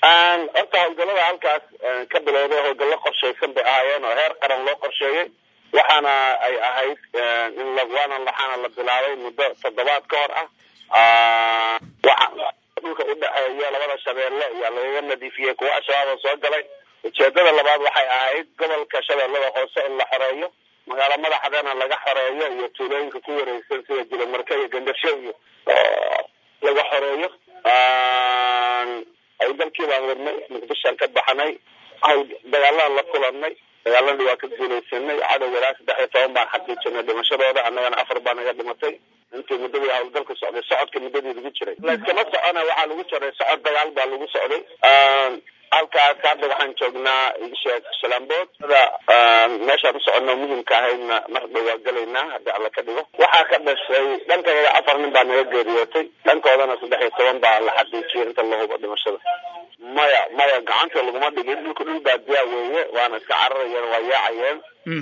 horta howlgallada halkaas ka bilowday howlgallo qorshaysan bay ahaayeen oo heer qaran loo qorsheeyey waxaana ay ahayd in waana waxaana la bilaabay muddo toddobaad ka hor ah waxa dhulka udhexeeya labada shabeelle ayaa lagaga nadiifiyey kuwa al-shabaab oo soo galay ujeedada labaad waxay ahayd gobolka shabeellada hoose in la xoreeyo magaalo madaxdana laga xoreeyo iyo tuulooyinka ku wareegsan sida jilamarka iyo gandarsho iyo laga xoreeyo howlgalkii baan wadnay muqdishoan ka baxnay dagaalaan la kulanay dagaaladii waa ka guulaysanay cadowga ilaa saddex iyo toban baan xaqiijinay dhimashadooda annagana afar baa naga dhimatay intii muddadii howlgalka socday socodka muddadii lagu jiray layskama socona waxaa lagu jiray socod dagaal baa lagu socday halkaas hadda waxaan joognaa sheekh shalambood meeshaan u soconno muhimka ahaydna mar dhow waa gelaynaa haddii alla ka dhigo waxaa ka dhashay dhankayada afar nin baa naga geeriyootay dhankoodana saddex iyo toban baa la xaqiijiyay inta la hubo dhimashada maya maya gacanta laguma dhigin dhulka dhul baadiyaa weeye waana iska cararayeen waa yaacayeen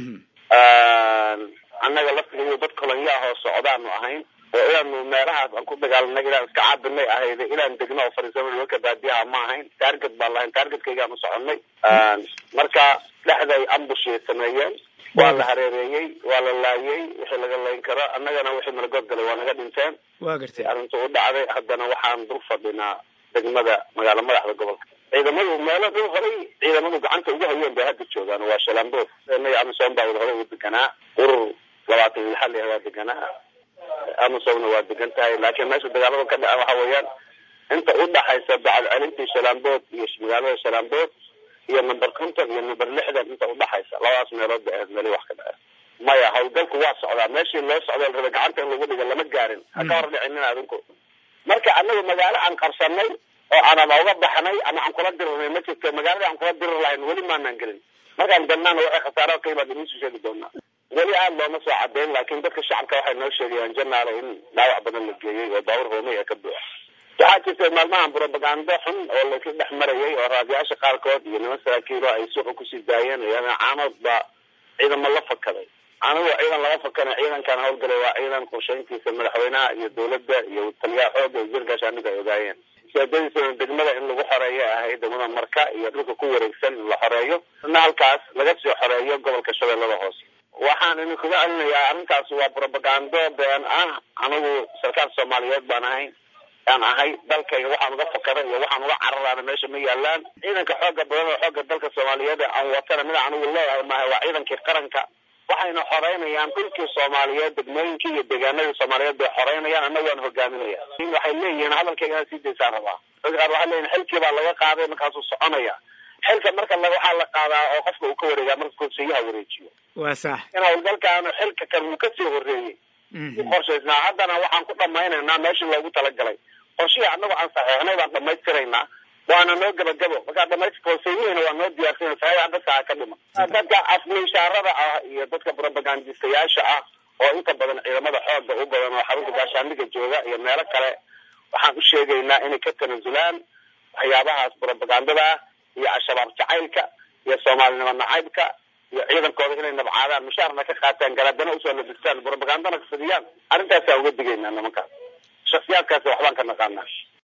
annaga laftiga dad kolonyaah oo socdaanu ahayn oo inaanu meelahaas aan ku dagaalanay inaan iska caabinay ahayd inaan degno oo fariisano nimanka baadiyaha ma ahayn target baan lahayn targetkaygaan u soconay marka dhexday ambushay sameeyeen waa la hareereeyey waa la laayey wixii laga layn karo annagana wixii malagood galay waa naga dhinteen waa gartay arrinta u dhacday haddana waxaan dul fadhinaa degmada magaalo madaxda gobolka ciidamadu meelo dhul horay ciidamadu gacanta ugu hayeen bay hadda joogaan waa shalambood inaga amisom baa wada hore ugu deganaa urur labaatan iyo lixal waa deganaa amasomna waa degan tahay laakiin meesha dagaalada ka dhaca waxa weeyaan inta u dhaxaysa bacad celintii shalambood iyo magaalada shalambood iyo number conton iyo number lixdan inta udhaxaysa labadaas meelood bay ahayd meelii wax ka dhace maya howlgalku waa socdaa meeshii loo socda la raba gacanta in lagu dhiga lama gaarin ha ka hor dhicinin adinku marka anagu magaalo aan qabsanay oo aan ama uga baxnay ama aan kula dirirnay ma jirto magaaladii aan kula dirir lahayn weli maanaan gelin markaan galnaana waxay khasaaro ka yimaad idiin soo sheegi doonaa weli aada looma soo cadeyn laakiin dadka shacabka waxay noo sheegayaan janaale in dhaawac badan la geeyey oo baawur hoomey ee ka buuxa waxaa jirta maalmahan propagando xun oo laisla dhex marayay oo raadiyaasha qaarkood iyo niman saraakiilo ay suuqa kusii daayeen caanood baa ciidamo la fakaday anigu ciidan laga fakana ciidankan howlgalay waa ciidan qorshayntiisa madaxweynaha iyo dawladda iyo taliyaha xooga iyo jirgaashaaniga ay ogaayeen ujeedadiisana degmada in lagu xoreeyo ahayd degmada marka iyo dhulka ku wareegsan in la xoreeyo ina halkaas laga sii xoreeyo gobolka shabeellada hoose waxaan idinkuga celinayaa arrintaas waa propagando been ah anigu sarkaal soomaaliyeed baan ahayn aan ahay dalkayga waxaan uga fakaray iyo waxaan uga cararaana meesha ma yaalaan ciidanka xooga badan oo xooga dalka soomaaliyeed aan watana mid anigu leeyahay maaha waa ciidankii qaranka waxayna xoreynayaan dhulkii soomaaliyeed degmooyinkii iyo deegaanadii soomaaliyeed bay xoreynayaan annagu waan hogaaminaya waxay leeyihiin hadalkayga inaad sii daysaan rabaa dadka qaar waxay leeyihin xilkii baa laga qaaday markaasuu soconaya xilka marka la waxaa la qaadaa oo qofka uu ka wareegaa marka konseyaha wareejiyo waa sax in howlgalkaanu xilka kan uu kasii horeeyey u qorshaysnaa haddana waxaan ku dhamaynaynaa meeshii loogu talagalay qorshihii annagu aan saxeixnay baan dhamaystiraynaa waana noo gabagabo markaa dhamays konseyihiina waa noo diyaarsan saxiixa dadka ha ka dhima dadka afmiishaarada ah iyo dadka propagandistayaasha ah oo inta badan ciidamada xooga u badan oo xarunta gaashaandhiga jooga iyo meelo kale waxaan u sheegaynaa inay ka tanasulaan waxyaabahaas propagandada iyo al-shabaab jacaylka iyo soomaalinimo nacaybka iyo ciidankooda inay nabcaadaan mushaarna ka qaataan garaadana usoo labistaan propagandana ka fidiyaan arrintaasaan uga digaynaa nimankaas shaksiyaadkaasi waxbaan ka naqaanaa